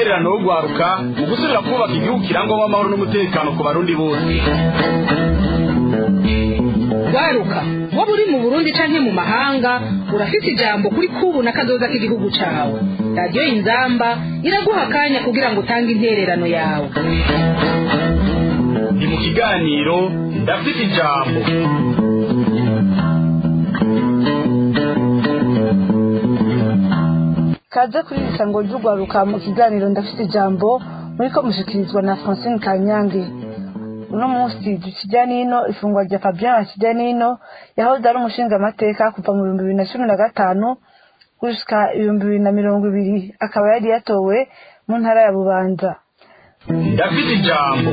intererano yo guharuka mu gusubira kubaka igihugu kirangwamo amahoro n'umutekano ku barundi bose waruka waba uri mu burundi canke mu mahanga urafite ijambo kuri kubu na kazoza k'igihugu cawe radiyo inzamba iraguha akanya kugira ngo utange intererano yawe ni mu kiganiro ndafite ijambo kaze kuri iri sango ry'urwaruka mu kiganiro ndafite ijambo muri ko mushikirizwa na francine kanyange uno munsi dukijya n'ino ifungwa rya fabien bakijya n'ino yahoze ari umushingamateka kuva mu bihumbi bibiri na cumi na gatanu gushika ibihumbi bibiri na mirongo ibiri akaba yari yatowe mu ntara ya bubanza ndafite ijambo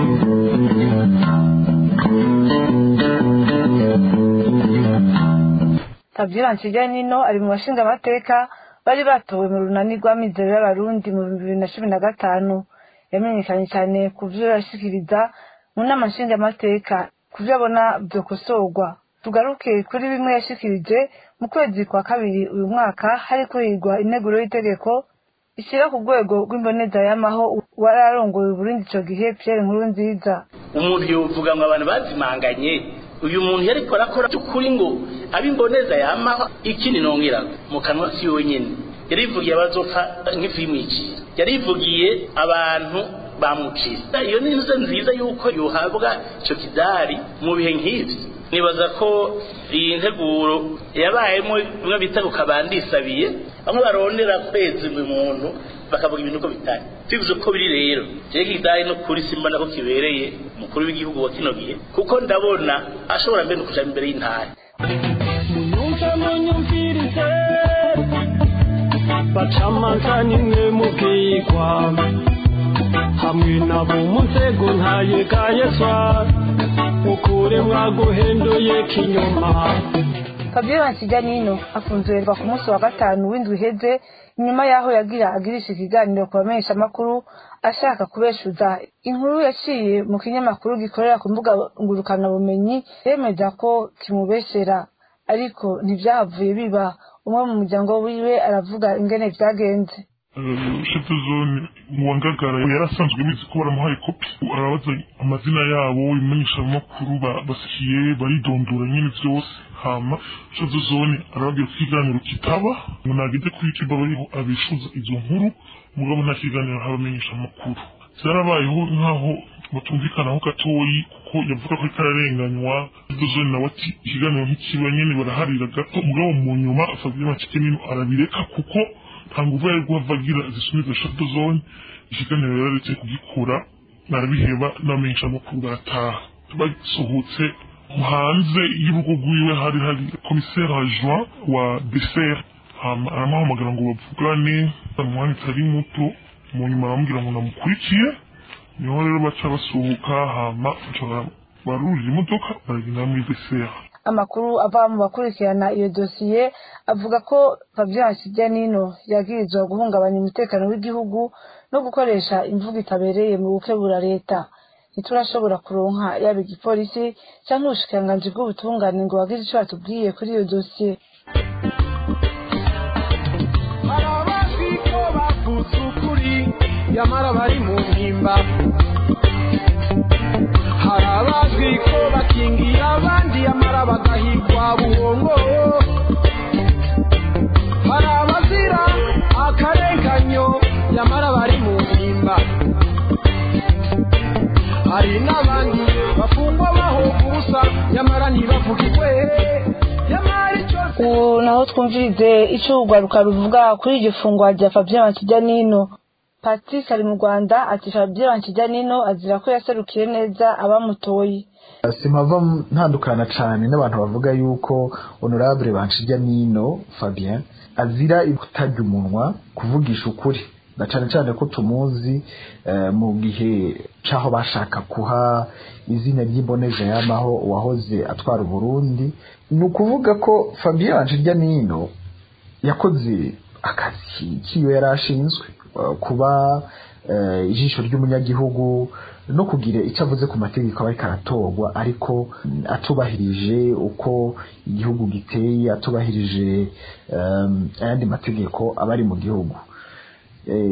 fabien bakijya n'ino ari mu bashingamateka bari batowe mu runani rw'amizero y'abarundi mu bihumbi bibiri na cumi na gatanu yamenyekanye cyane ku byo yashikiriza mu nama nshingamateka ku byo abona byokosorwa tugaruke kuri bimwe yashikirije mu kwezi kwa kabiri uyu mwaka hari kuhigwa integuro y'itegeko ishyira ku rwego rw'imboneza y'amaho wari arongoye uburundi icyo gihe pierre nkuru nziza umuntu yovuga ngo abantu bazimanganye uyu muntu yariko arakora by'ukuri ngo abimboneza yamaho ikindi nongera mu kanwa si wenyine yarivugiye abazopfa nk'ivimwicira yarivugiye abantu bamucisa iyo ni inzu nziza yuko yuhabwa icyo kidari mu bihe nk'ibi nibaza ko iyi nteguro yabayemo bimwe bita ukabandisabiye bamwe barondera kweza umuntu bakavuga ibintu uko bitari tubivuze uko biri rero jewe kidari no kuri simba nako kibereye umukuru w'igihugu wa kino gihe kuko ndabona ashobora mbere no kuja imbere y'intara munyumve munyumvirize bacamanza nimwe mubwirwa hamwe nabo mu nzego ntayegayezwa mukure mwaguhenduye kinyuma fabien bakijya n'ino afunzurerwa ku munsi wa gatanu w'indwi iheze inyuma y'aho yagira agirisha ikiganiro ku bamenyeshamakuru ashaka kubeshuza inkuru yaciye mu kinyamakuru gikorera ku mbuga ngurukanabumenyi yemeza ko kimubeshera ariko ntibyahavuye biba umwe mu muryango wiwe aravuga ingene byagenze shefu zone mu wangagara yari asanzwe bizi ko baramuhaye kopi arabaza amazina yabo imenyeshamakuru basikiye baridondora nyine byose hama shefu zone arababwira ko ikiganiro kitaba ngo nageze kuri youtube bariho abishuza izo nkuru mugabo nta kiganiro habamenyesha amakuru byarabayeho nk'aho batumvikanaho gatoyi kuko yavuga ko itararenganywa shefu zone nawe ati ikiganiro ntikiba nyine baraharira gato mugabo mu nyuma afabye macike nino arabireka kuko nta nguvu yari guhava agira zisubiza shato zone ikiganiro yararetse kugikura narabiheba n'amenyesha amakuru barataha basohotse hanze y'urugo rwiwe hari hari komiseri adjoint wa deser aramuhamagara ngo bavugane umwanya utari muto mu nyuma aramubwira ngo namukurikiye niho rero baca basohoka hama barurira imodoka baragenda muri deser amakuru ava mu bakurikirana iyo dosiye avuga ko fabien kijyanino yagirizwa guhungabanya umutekano w'igihugu no gukoresha imvugo itabereye mu gukebura leta ntiturashobora kuronka yaba igipolisi cyangwa ubushikiranganji bw'ubutungane ngo bagire icyo batubwiye kuri iyo dosiye hari abazwi ko bavutse ukuri nyamara bari mu mpimba hari abazwi ko bakingiye abandi nyamara bagahigwa buhongo hari abazira akarenganyo nyamara bari mu mpimba hari n'abandi bafungwa bahoga ubusa nyamara ntibavugirwe nyamara icyo ubu naho twumvirize icyo urwaruka ruvuga kuri iryo fungwa rya fabien kijyanino patrick ari mu rwanda ati fabien kijyanino azira ko yaserukiye neza abamutoye simpava ntandukana cyane n'abantu bavuga yuko honorable banshijya nino fabien azira kutarya umunwa kuvugisha ukuri na cyane cyane ko tumuzi mu gihe cy'aho bashaka kuha izina ry'imboneza y'amaho uwahoze atwara uburundi ni ukuvuga ko fabien banshijya nino yakoze akazi k'iyo yari ashinzwe kuba ijisho ry'umunyagihugu no kugira icyo avuze ku mategeko aba ariko aratorwa ariko atubahirije uko igihugu giteye atubahirije ayandi mategeko aba ari mu gihugu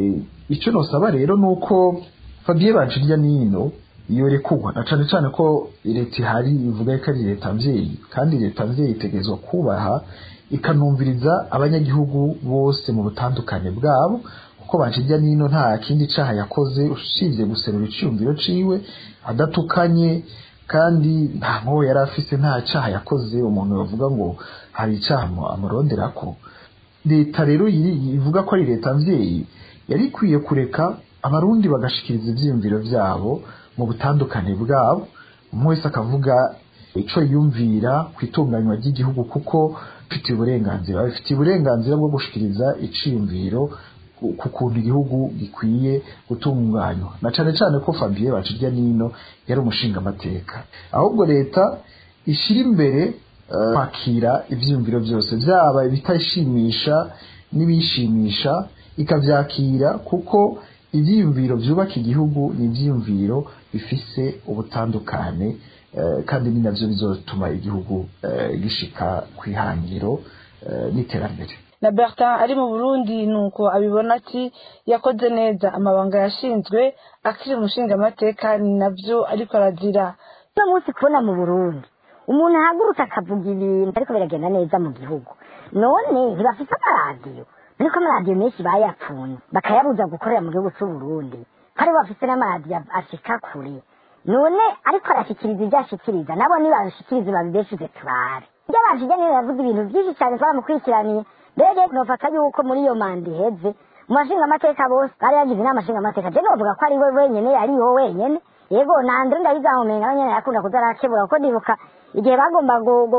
icyo nosaba rero ni uko fabien banshirya nino yorekugwa na cane cane ko leta ihari ivuga ko ari leta mvyeyi kandi leta mvyeyi itegerezwa kubaha ikanumviriza abanyagihugu bose mu butandukane bwabo kuko banshirya nino nta kindi caha yakoze usibye guserura iciyumviro ciwe adatukanye kandi nta mwobo yari afise nta caha yakoze umuntu bavuga ngo hari icaha amuronderako leta rero ivuga ko ari leta mvyeyi yari ikwiye kureka abarundi bagashikiriza ivyiyumviro vyabo mu butandukane bwabo umwe wese akavuga ico yumvira ku itunganywa ry'igihugu kuko bifitiye uburenganzira bifitiye uburenganzira bwo gushikiriza iciyumviro ku kuntu igihugu gikwiye gutunganywa na cane cane ko Fabien Bacirya nino yari umushinga amateka ahubwo leta ishira imbere kwakira ivyiyumviro byose byaba ibitashimisha n'ibishimisha ikavyakira kuko ivyiyumviro vyubaka igihugu ni ivyiyumviro bifise ubutandukane kandi ni navyo bizotuma igihugu gishika kwihangiro n'iterambere na bertin ari mu burundi nuko abibona ati yakoze neza amabanga yashinzwe akiri umushinga amateka ni navyo ariko arazira uno munsi kubona mu burundi umuntu ahagurutse akavuga ibintu ariko biragenda neza mu gihugu none ntibafise amaradiyo ariko amaradiyo menshi bayapfunye bakayabuza gukorera mu gihugu c'uburundi kandi bafise n'amaradiyo ashika kure none ariko arashikiriza ibyo ashikiriza nabo nibabishikirize babibeshuze tubare ibyo bashije niyo yavuze ibintu byinshi cyane twaramukurikiraniye mbere nofata yuko muri iyo manda iheze mu mashinga amateka bose bari yagize inama nshinga amateka je novuga ko ari we wenyene ari wo wenyene yego nandre ndabizamumenga abanyene yakunda kuza arakebura kuko ndibuka igihe bagomba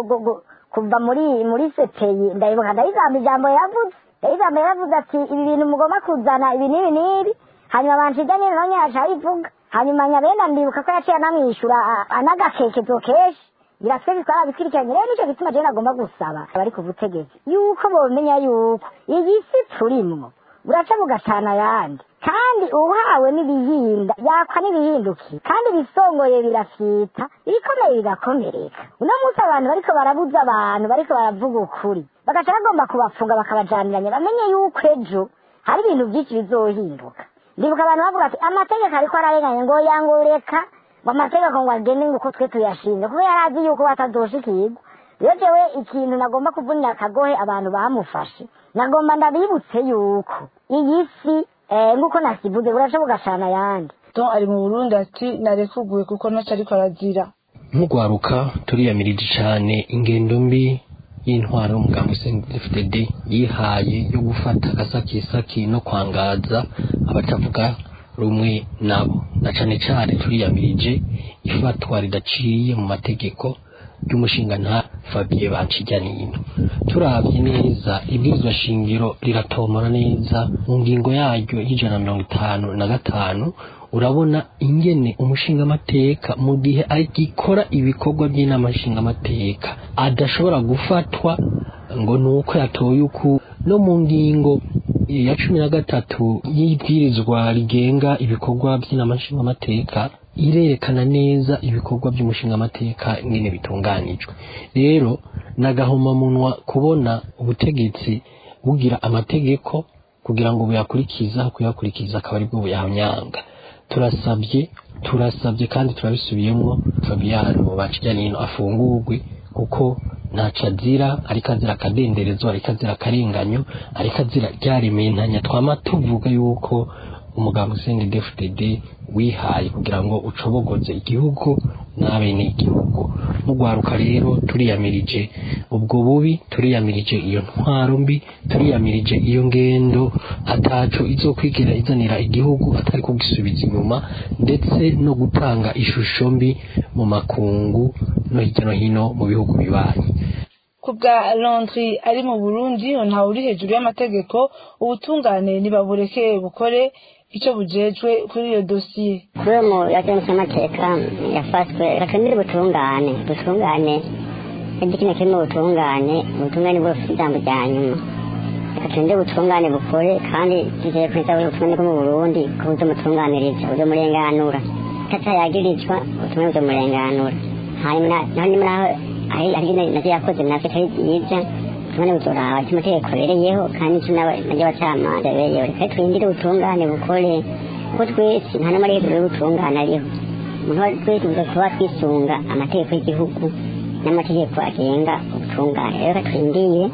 kuva muri muri sepeyi ndayibuka ndayizamba ijambo yavuze ndayizamba yaravuze ati ibi bintu mugomba kuzana ibi n'ibi n'ibi hanyuma banshija nini nawe yaca ayivuga hanyuma nyabenda ndibuka ko yaciye anamwishyura anagakekezo kenshi biratwe bitwara bikurikiranye rero nicyo gituma jewe nagomba gusaba abari ku butegetsi yuko bomenya yuko iyi si turimwo buraca bugatana ayandi kandi uhawe n'ibihinda yakwa n'ibihinduki kandi ibisongoye birafyita ibikomeye bigakomereka uno munsi abantu bariko barabuza abantu bariko baravuga ukuri bagaca bagomba kubafunga bakabajaniranya bamenye yuko ejo hari ibintu byinshi bizohinduka ndibuka abantu bavuga ati amategeko ariko ararenganye ngo yangureka ngo amategeko ngo agende ngo uko twe tuyashinze kuko yari azi yuko batazoshikirwa rero jewe ikintu nagomba kuvunira akagohe abantu bamufashe nagomba ndabibutse yuko iyi si nk'uko nasivuze buraca bugashana ayandi don ari mu burundi ati narekuguwe kuko ntaco ariko arazira nk'ugwaruka turiyamirije cane ingendo mbi y'intwaro y'umugambi CNDD-FDD yihaye yo gufata agasakisaki no kwangaza abatavuga rumwe nabo na cane cane turiyamirije ifatwa ridaciye mu mategeko ry'umushinga nta Fabien Banshijyanino turavye neza ibwirizwa shingiro riratomora neza mu ngingo yaryo y'ijana mirongo itanu na gatanu urabona ingene umushingamateka mu gihe agikora ibikorwa by'inama nshingamateka adashobora gufatwa ngo nuko yatoye uku no mu ngingo ya cumi na gatatu y'ibwirizwa rigenga ibikorwa by'inama nshingamateka irerekana neza ibikorwa by'umushingamateka ingene bitunganijwe rero nagahomamunwa kubona ubutegetsi bugira amategeko kugira ngo buyakurikiza kuyakurikiza akaba aribwo buyahanyanga turasabye turasabye kandi turabisubiyemo Fabiano Bacijanino afungurwe kuko ntaco azira ariko azira akadenderezo ariko azira akarenganyo ariko azira ryarementanya twama tuvuga yuko umugambi CNDD-FDD wihaye kugira ngo ucobogoze igihugu n'abene igihugu mugwaruka rero turiyamirije ubwo bubi turiyamirije iyo ntwaro mbi turiyamirije iyo ngendo ataco izokwigera izanira igihugu atari kugisubiza inyuma ndetse no gutanga ishusho mbi mu makungu no hirya no hino mu bihugu bibanyi ku bwa londri ari mu burundi ntawe uri hejuru y'amategeko ubutungane ntibabureke bukore icyo bujejwe kuri iyo dosiye kuri mu yakenshi amateka yafashwe rakemere ubutungane ubutungane ibyo kino kirimo ubutungane ubutungane bwo bufite ijambo rya nyuma reka turinde ubutungane bukore kandi tugiye kwita ubutungane bwo mu burundi ko buzomutunganiriza buzomurenganura katayagirizwa ubutumwa buzomurenganura hanyuma naho nyuma naho ari ari navyo yakoze navyo atari byiza ubutungane buzoraba icyo amategeko abereyeho kandi icyo n'abacamanza abereyeho reka twindire ubutungane bukore kuko twese nta n'amategeko y'ubutungane ariho umuntu twese tuza kuba twisunga amategeko y'igihugu n'amategeko agenga ubutungane rero reka twindire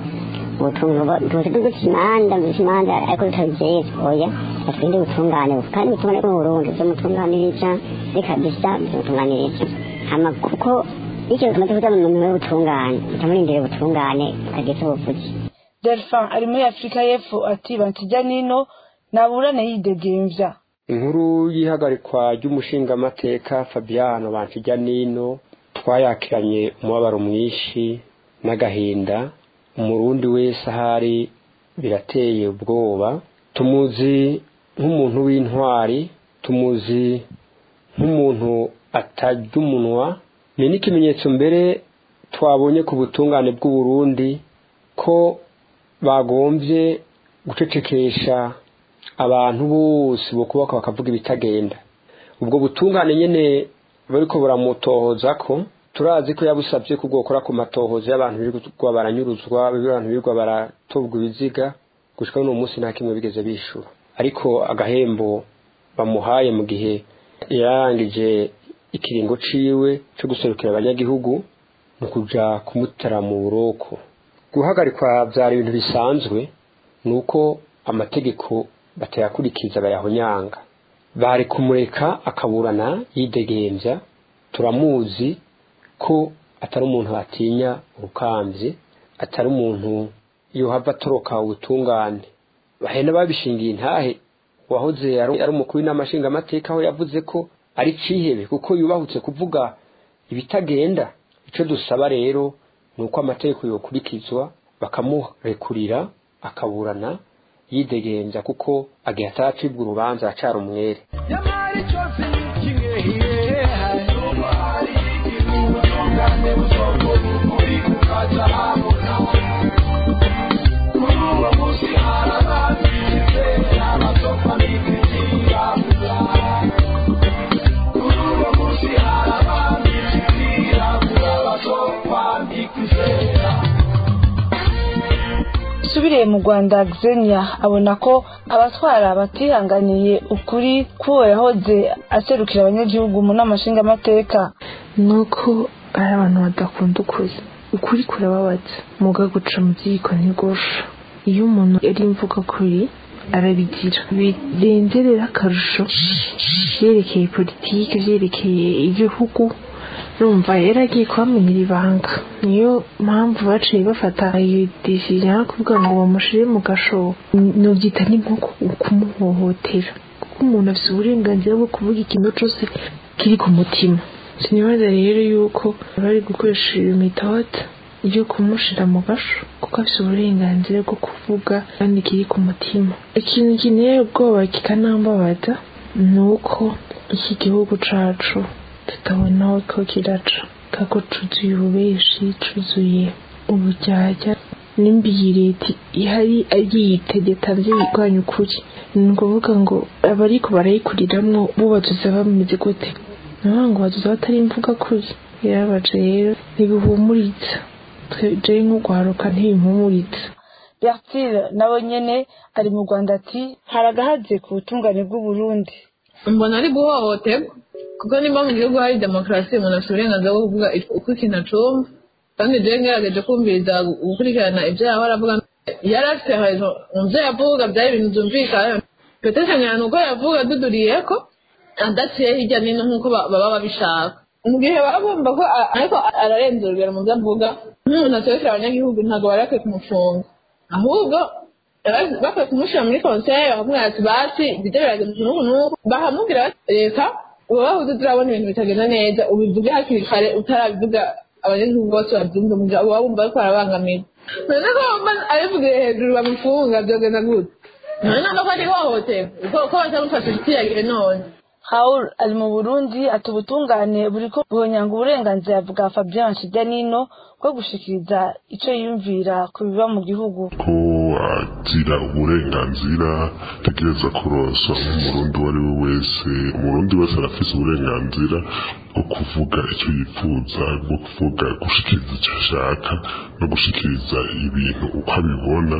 tuzi duca imanza duca imanza ariko tutabizeye oya reka twindire ubutungane kandi ubutungane bw'uburundi bumutunganiriza bikabisa bumutunganiriza hama kuko bityo tumaze kuja mu mirimo y'ubutungane tutamurindire ubutungane tukageza ubuvuzi delphin ari muri afurika y'epfo ati bansijya nino naburane yidegemvya inkuru y'ihagarikwa ry'umushingamateka fabiano bansijya nino twayakiranye umubabaro mwinshi n'agahinda umurundi wese ahari birateye ubwoba tumuzi nk'umuntu w'intwari tumuzi nk'umuntu atarya umunwa ni n'ikimenyetso mbere twabonye ku butungane bw'uburundi ko bagombye gucecekesha abantu bose bukubaka bakavuga ibitagenda ubwo butungane nyine bariko buramutohoza ko turazi ko yabusabye ko bwokora ku matohoza y'abantu birirwa baranyuruzwa abantu birirwa baratobwa ibiziga gushika n'uwo munsi nta kimwe bigeze bishura ariko agahembo bamuhaye mu gihe yarangije ikiringo ciwe cyo guserukira abanyagihugu ni ukuja kumutera mu buroko guhagarikwa byari ibintu bisanzwe ni uko amategeko batayakurikiza bayahonyanga bari kumureka akaburana yidegembya turamuzi ko atari umuntu atinya urukambye atari umuntu yohava atoroka ubutungane bahena babishingiye intahe wahoze ari umukuru w'inamashingamateka aho yavuze ko ari cihebe kuko yubahutse kuvuga ibitagenda icyo dusaba rero ni uko amategeko yokurikizwa bakamurekurira akaburana yidegenza kuko agihe ataracibwa urubanza acara umwere usubiriye mu rwanda xenia abona ko abatwara batihanganiye ukuri k'uwo yahoze aserukira abanyagihugu mu nama nshingamateka ni uko ari abantu badakunda ukuri ukuri kurababaza muga guca mu ziko ntigusha iyo umuntu ari imvuga kuri arabigira birengerera akarusho byerekeye politiki byerekeye igihugu rumva yaragiye kubamenyera ibanga niyo mpamvu baciye bafata iyo decision yo kuvuga ngo bamushire mu gashobo nubyita ni nko kumuhohotera kuko umuntu afite uburenganzira bwo kuvuga ikintu cyose kiri ku mutima sinibaza rero yuko bari gukoresha iyo metode yo kumushira mu gasho kuko afite uburenganzira bwo kuvuga kandi kiri ku mutima ikintu kineye ubwoba kikanambabaza ni uko iki gihugu cacu tutabona aho ko kiraca kako cuzuye ububeshi cuzuye uburyarya n'imbiyi leta ihari yiyitegeta nzi yirwanya ukuri ni ukuvuga ngo abariko barayikuriramwo bo bazuza bameze gute naho ngo bazuza batari imvuga kuri yarabaje rero ntibihumuritsa jewe nk'urwaruka ntibimpumuritsa bertile nawe nyene ari mu rwanda ati hari agahaze ku butungane bw'uburundi mbona ari guhohoterwa kuko nimba mu gihugu hari demokarasi umuntu afite uburenganzira bwo kuvuga uko ikintu acumva kandi jewe ngerageje kumviriza gukurikirana ibyo yaba aravuga yari afite ahantu mu byo yavuga byari ibintu byumvikana petesha nyana uko yavuga duduriye ko adaciye hirya n'ino nk'uko baba babishaka mu gihe baba bumva ko ariko ararenza urugero mu byo avuga nk'umuntu aserukira abanyagihugu ntabwo bari bakwiye kumufunga ahubwo bakwiye kumushyira muri konseye bakamubwira ati basi ibyo biragenze n'ubu n'ubu bahamubwira reka uba bahuze turabona ibintu bitagenda neza ubivuge hakiri kare utarabivuga abanyagihugu bose babyumva mu gihe uba wumva ariko arabangamira none ko wumva abivugiye hejuru bamufunga byogenda gute none ntabwo ko ari ihohoterwa ko batamufashe ikiyagire none Raoul ari mu Burundi ati ubutungane buriko buhonyanga uburenganzira bwa Fabien Nshijyanino bwo gushikiriza ico yiyumvira ku biba mu gihugu ko agira uburenganzira ategereza kuronsa nk'umurundi uwo ari we wese umurundi wese arafise uburenganzira bwo kuvuga icyo yifuza bwo kuvuga gushikiriza icyo ashaka no gushikiriza ibintu uko abibona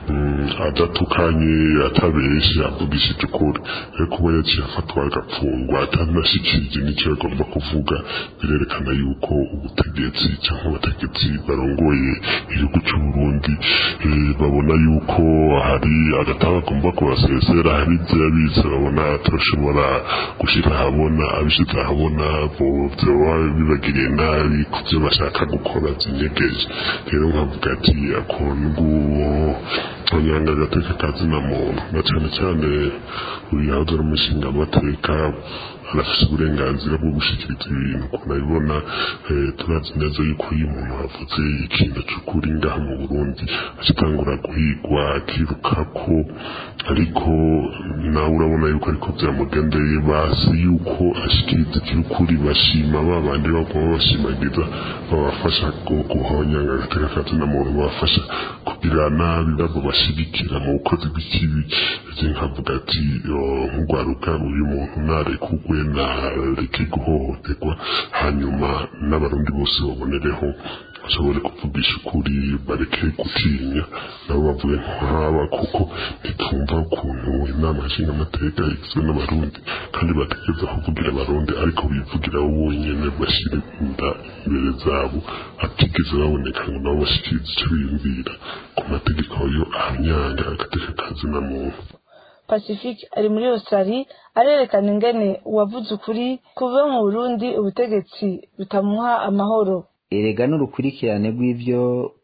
adatukanye atabeshye avugishije ukuri rero kuba yaciye afatwa agapfungwa atanashikirije n'icyo agomba kuvuga birerekana yuko ubutegetsi cyangwa abategetsi barongoye igihugu cy'u Burundi babona yuko hari agatanga agomba kubasesera hari ibyo yabize babona turashobora gushyira ahabona abishyize ahabona byoba bibagiriye nabi ku byo bashaka gukora byinyegeje rero nkavuga ati akuntu nguwo anyanga agateka kazina muntu na cyane cyane uyu yahoze ari umushinga amateka arafite uburenganzira bwo gushyikiriza ibintu ukuntu abibona turazi neza yuko iyo umuntu avuze ikintu cy'ukuri ngaha mu burundi akitangura guhigwa akiruka ko ariko nawe urabona yuko ariko byamugendeye bazi yuko ashyikiriza icy'ukuri bashima ba bandi baguma bashimagiza babafasha guhonyanga agateka kazina muntu babafasha kugira nabi nabo bashyigikira mu bukozi bw'ikibi nkavuga ati nk'urwaruka uyu muntu narekugwe nareke guhohoterwa hanyuma n'abarundi bose babonereho bashobore kuvugisha ukuri bareke gutinya nabo bavuye nk'aba kuko ntitumva ukuntu inama nshinga amateka igizwe n'abarundi kandi bategereza kuvugira abarundi ariko bivugira bo bonyine bashyira inda imbere zabo hatigeze baboneka ngo nabo bashyikirize icyo biyumvira ku mategeko yo ahanyanga agateka kazina muntu pacifique ari muri australie arerekana ingene uwavuze ukuri kuva mu burundi ubutegetsi butamuha amahoro erega n'urukurikirane rw'ibyo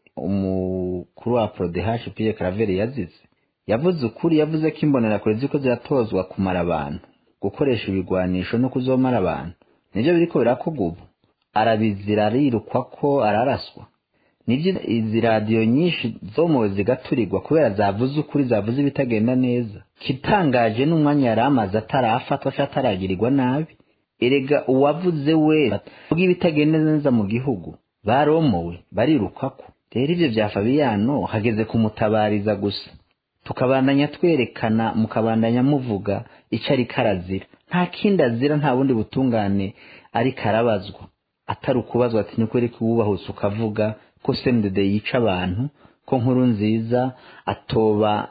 umukuru wa prodehash pierre claver yazize yavuze ukuri yavuze ko imbonerakure ziko ziratozwa kumara abantu gukoresha ibigwanisho no kuzomara abantu nibyo biriko birakorwa ubu arabizira arirukwa ko araraswa nibyo izi radiyo nyinshi zomowe zigaturirwa kubera zavuze ukuri zavuze ibitagenda neza kitangaje n'umwanya yari amaze atarafatwa cyangwa ataragirirwa nabi erega uwavuze we bw'ibitagenda neza mu gihugu baromowe barirukako rero ibyo bya fabiyano hageze kumutabariza gusa tukabandanya twerekana mukabandanya muvuga icyo ari karazira nta kindi azira nta bundi butungane ariko arabazwa atari ukubazwa ati ni kweri kuwubahutse ukavuga ko sendede yica abantu ko nkuru nziza atoba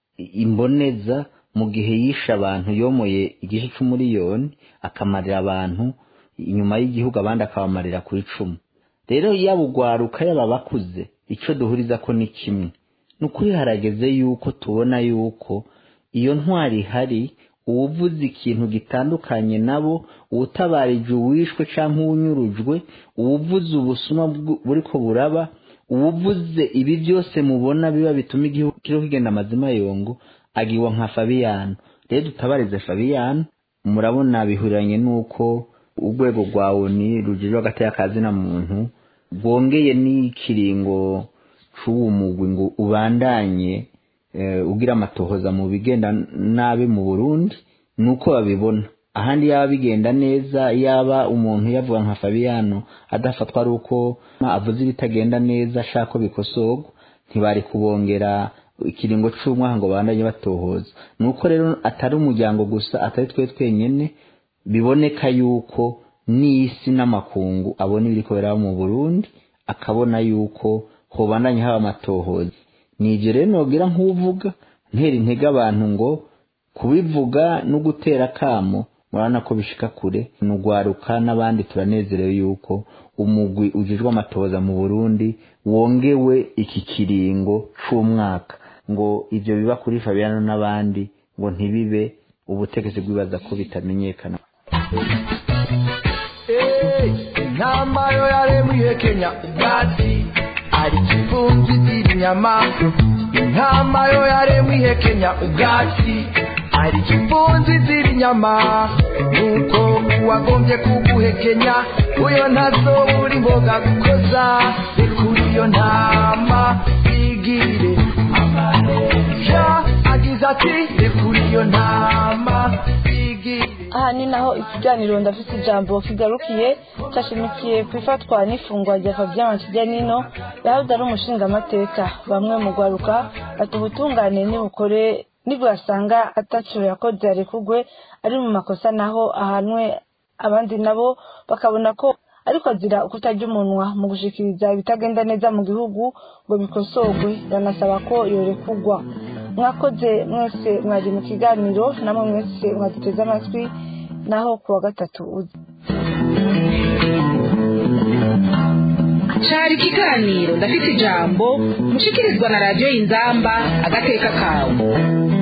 imboneza mu gihe yishe abantu yomoye igice cy'umuriyoni akamarira abantu inyuma y'igihugu abandi akabamarira ku icumu rero yaba ugwaruka yaba bakuze icyo duhuriza ko ni kimwe ni ukuri harageze yuko tubona yuko iyo ntwari ihari uwuvuze ikintu gitandukanye nabo uwutabarije uwishwe cyangwa uwunyurujwe uwuvuze ubusuma buri ko buraba uwuvuze ibi byose mubona biba bituma igihugu kiriho kigenda amazima yongo agiwa nka fabiyano rero dutabarize fabiyano murabona bihuriranye n'uko urwego rwa oni rugizwe hagati y'akazina muntu rwongeye n'ikiringo c'uwo mugwi ngo ubandanye ugira amatohoza mu bigenda nabi mu burundi ni uko babibona ahandi yaba bigenda neza yaba umuntu yavuga nka fabiyano adafatwa ari uko avuze ibitagenda neza ashaka ko bikosorwa ntibari kubongera ikiringo cy'umwaka ngo bandanye batohoza ni uko rero atari umuryango gusa atari twe twenyine biboneka yuko n'isi n'amakungu abona ibiri kubera mu burundi akabona yuko hobandanye haba amatohoza ni ibyo rero nogira nk'uvuga ntera intege abantu ngo kubivuga no gutera akamo murabona ko bishika kure nugwaruka n'abandi turanezerewe yuko umugwi ujijwe amatohoza mu burundi wongewe iki kiringo c'umwaka ngo ivyo biba kuri fabiano n'abandi ngo ntibibe ubutegetsi bwibaza ko bitamenyekana intama yo yaremwiye kenya ubwatsi ari kivumbi z'inyama intama yo yaremwiye kenya ubwatsi ari kivunzi z'inyama nuko uwagombye kuguhekenya uyo ntazo uri mboga gukoza rekura iyo ntama igire amareja agize ati rekura iyo ntama igire aha ni naho ikiganiro ndafite ijambo kigarukiye cyashimikiye ku ifatwa n'ifungwa rya Fabien Mankijanino yahoze ari umushingamateka bamwe mu gwaruka bati ubutungane nibukore nibwasanga ataco yakoze arekugwe ari mu makosa naho ahanwe abandi nabo bakabona ko ariko azira kutarya umunwa mu gushikiriza ibitagenda neza mu gihugu ngo bikosorwe banasaba ko yorekugwa mwakoze mwese mwari mu kiganiro namwe mwese mwaduteze amatwi naho kuwa gatatu uza cari ikiganiro ndafite ijambo mushikirizwa na radiyo y'inzamba agateka kawe